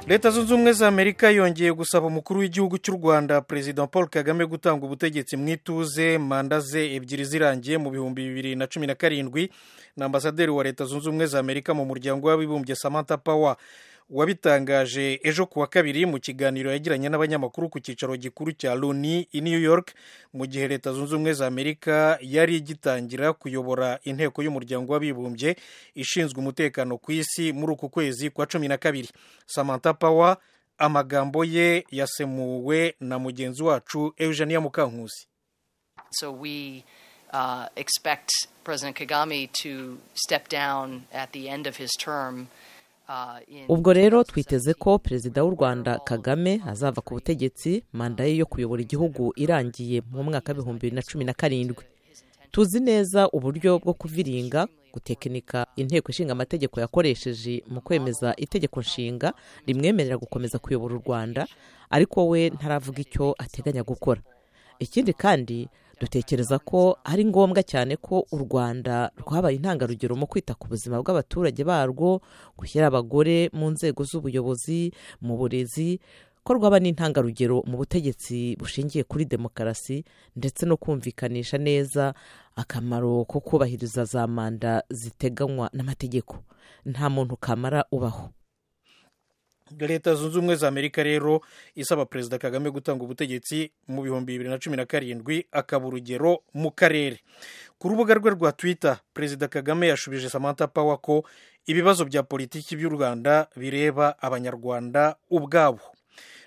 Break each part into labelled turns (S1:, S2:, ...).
S1: leta zunze ubumwe za amerika yongeye gusaba umukuru w'igihugu cy'u rwanda perezida paul kagame gutanga ubutegetsi mu ituze manda ze ebyiri zirangiye mu bihumbi bibiri na cumi na karindwi na ambasaderi wa leta zunze ubumwe za amerika mu muryango w'abibumbye samantha power wabitangaje ejo kuwa kabiri mu kiganiro yagiranye n'abanyamakuru ku cyicaro gikuru cya loni i new york mu gihe leta zunze ubumwe za amerika yari igitangira kuyobora inteko y'umuryango w'abibumbye ishinzwe umutekano ku isi muri uku kwezi kwa cumi na kabiri samantha power amagambo ye yasemuwe na mugenzi wacu eugenia mukankusi
S2: So we uh, expect President Kagame to step down at the end of his term. uh, in-
S3: ubwo rero twiteze ko perezida w'u rwanda kagame azava ku butegetsi manda ye yo kuyobora igihugu irangiye mu mwaka w'ibihumbi bibiri na cumi na karindwi tuzi neza uburyo bwo kuviringa gutekinika inteko ishinga amategeko yakoresheje mu kwemeza itegeko nshinga rimwemerera gukomeza kuyobora u rwanda ariko we ntaravuga icyo ateganya gukora ikindi kandi dutekereza ko ari ngombwa cyane ko u rwanda rwabaye intangarugero mu kwita ku buzima bw'abaturage barwo gushyira abagore mu nzego z'ubuyobozi mu burezi ko rwaba n'intangarugero mu butegetsi bushingiye kuri demokarasi ndetse no kumvikanisha neza akamaro ko kubahiriza za manda ziteganywa n'amategeko nta muntu kamara ubaho
S1: leta zunze ubumwe za amerika rero isaba perezida kagame gutanga ubutegetsi mu bihumbi bibiri na cumi na karindwi akaba urugero mu karere ku rubuga rwe rwa twitter perezida kagame yashubije samantha power ko ibibazo bya politiki by'u rwanda bireba abanyarwanda ubwabo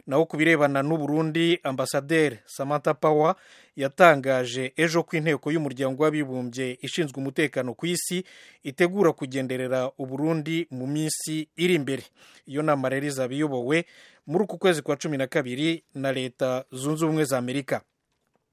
S1: naho ku birebana n'uburundi ambasaderi samantha power yatangaje ejo ko inteko y'umuryango w'abibumbye ishinzwe umutekano ku isi itegura kugenderera uburundi mu minsi iri imbere iyo nama rero izaba iyobowe muri uku kwezi kwa cumi na kabiri na leta zunze ubumwe za amerika